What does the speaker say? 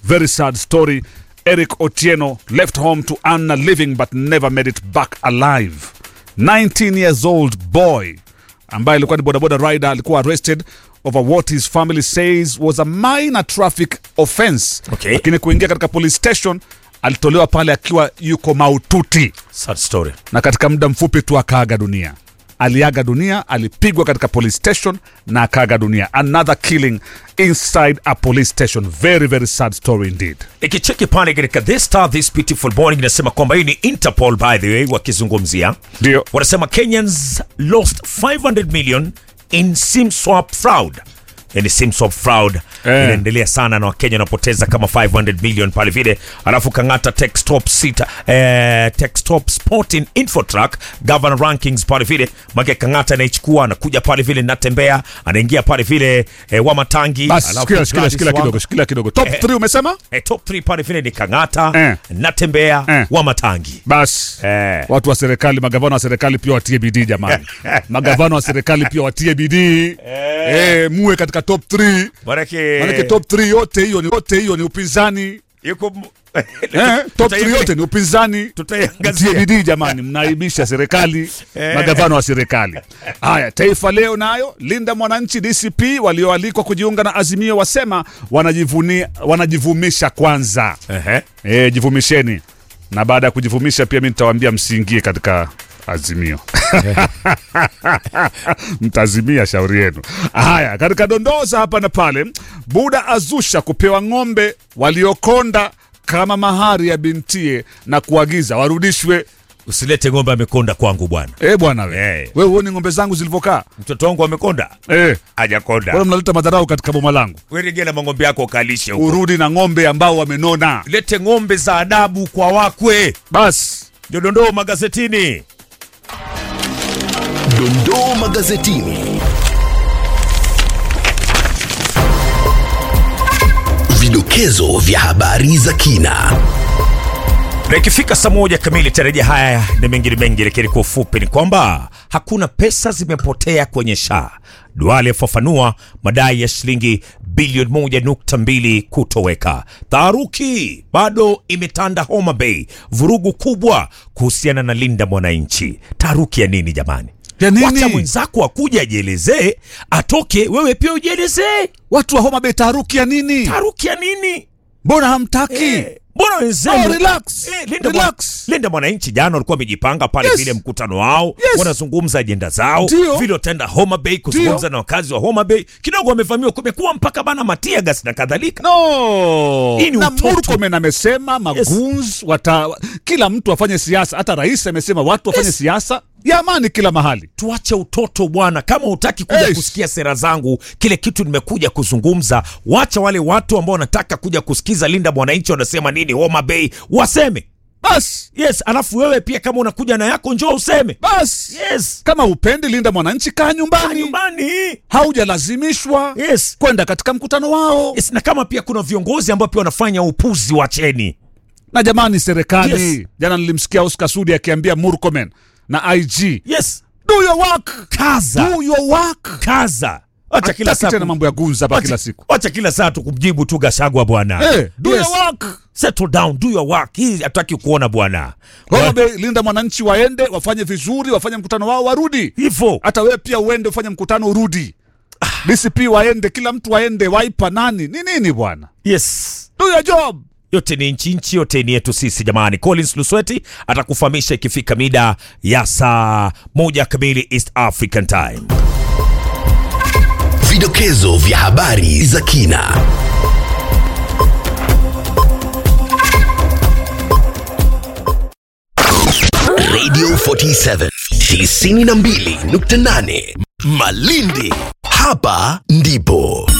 very sad story eric otieno left home to earn a living but never made it back alive 19 years old boy ambaye alikuwa ni bodaboda rider alikuwa arrested over what his family says was a minor traffic offense Okay. lakini kuingia katika police station alitolewa pale akiwa yuko maututi Sad story. na katika muda mfupi tu akaaga dunia aliaga dunia alipigwa katika police station na akaaga dunia another killing inside a police station very very sad story indeed Nikicheki pale katika The Star This Beautiful Morning inasema kwamba hii ni Interpol by the way wakizungumzia. ndio Wanasema Kenyans lost 500 million in SIM swap fraud. Yani SIM swap fraud Eh. inaendelea sana na Wakenya wanapoteza kama 500 million pale vile, alafu Kang'ata Techstop sita eh, Techstop Sporting Infotrack governor rankings pale vile, make Kang'ata anaichukua anakuja pale vile, natembea anaingia pale vile eh, Wamatangi, basi alafu shikilia shikilia Gladys shikilia Wanga. kidogo shikilia kidogo top Eh. 3 umesema Eh, top 3 pale vile ni Kang'ata Eh. natembea Eh. Wamatangi basi Eh. watu wa serikali magavana wa serikali pia watie bidii jamani magavana wa serikali pia watie bidii eh, muwe katika top 3 manake manake top 3 yote hiyo ni yote hiyo ni upinzani yuko m- eh, top 3 Tutaiangalia- yote ni upinzani tutaiangazia. Mtie bidii jamani, mnaibisha serikali, magavana wa serikali. Haya, Taifa Leo nayo Linda Mwananchi DCP walioalikwa kujiunga na Azimio wasema wanajivunia, wanajivumisha kwanza. Ehe. E, jivumisheni, na baada ya kujivumisha pia mi nitawaambia msiingie katika Azimio mtazimia shauri yenu. Haya, katika dondoza hapa na pale, Buda azusha kupewa ng'ombe waliokonda kama mahari ya bintie na kuagiza warudishwe. usilete ng'ombe amekonda kwangu bwana Eh bwana we, Eh. wewe uone ng'ombe zangu zilivyokaa mtoto wangu amekonda eh, hajakonda bwana mnaleta madharau katika boma langu. werejea na mang'ombe yako ukalishe huko Urudi na ng'ombe ambao wamenona. lete ng'ombe za adabu kwa wakwe Basi ndio dondoo magazetini Dondoo magazetini. Vidokezo vya habari za kina. na ikifika saa moja kamili tarajia haya na mengine mengi, lakini kwa ufupi ni kwamba hakuna pesa zimepotea kwenye SHA. Duale afafanua madai ya shilingi bilioni moja nukta mbili kutoweka. Taharuki bado imetanda Homa Bay, vurugu kubwa kuhusiana na Linda Mwananchi. Taharuki ya nini jamani? Ya nini? Wacha mwenzako akuja ajielezee, atoke, wewe pia ujielezee. watu wa Homa Bay, taharuki ya nini? Taharuki ya nini? Mbona hamtaki? Eh, Mbona wenzenu Oh, relax. Eh, Linda, Relax. Mwa- Linda Mwananchi jana walikuwa wamejipanga pale Yes. vile mkutano wao Yes. wanazungumza ajenda zao Ndio. vile wataenda Homa Bay kuzungumza Ndio. na wakazi wa Homa Bay. Kidogo wamevamiwa, kumekuwa mpaka bana matiagas na kadhalika. No. Hii ni na utoto. Murkomen amesema maguns wata kila mtu afanye siasa, hata rais amesema watu wafanye Yes. siasa ya amani kila mahali. Tuache utoto bwana, kama hutaki kuja Eish. kusikia sera zangu, kile kitu nimekuja kuzungumza, wacha wale watu ambao wanataka kuja kusikiza Linda Mwananchi wanasema nini Homa Bay waseme. Bas Yes, alafu wewe pia kama unakuja na yako njoo useme. bas, Yes. kama upendi Linda Mwananchi, kaa nyumbani, Nyumbani. haujalazimishwa Yes. kwenda katika mkutano wao. Yes, na kama pia kuna viongozi ambao pia wanafanya upuzi, wacheni. Na jamani, serikali Yes. jana nilimsikia Oscar Sudi akiambia Murkomen na IG, Yes, do your work, kaza do your work. kaza, acha kila Hataki saa tena ku- mambo ya gunza hapa kila acha- siku. acha kila saa tukumjibu tu Gashagwa bwana. Eh, do Yes. your work. Settle down, do your work. Hii hataki kuona bwana. Homa Bay, Linda Mwananchi waende wafanye vizuri, wafanye mkutano wao, warudi. Hivyo Hata wewe pia uende ufanye mkutano, urudi. DCP waende, kila mtu waende, waipa nani ni nini bwana, yes, do your job. yote ni nchi nchi, yote ni yetu sisi jamani. Collins Lusweti atakufahamisha ikifika mida ya saa moja kamili East African Time. Vidokezo vya habari za kina. Radio 47 92.8 Malindi, hapa ndipo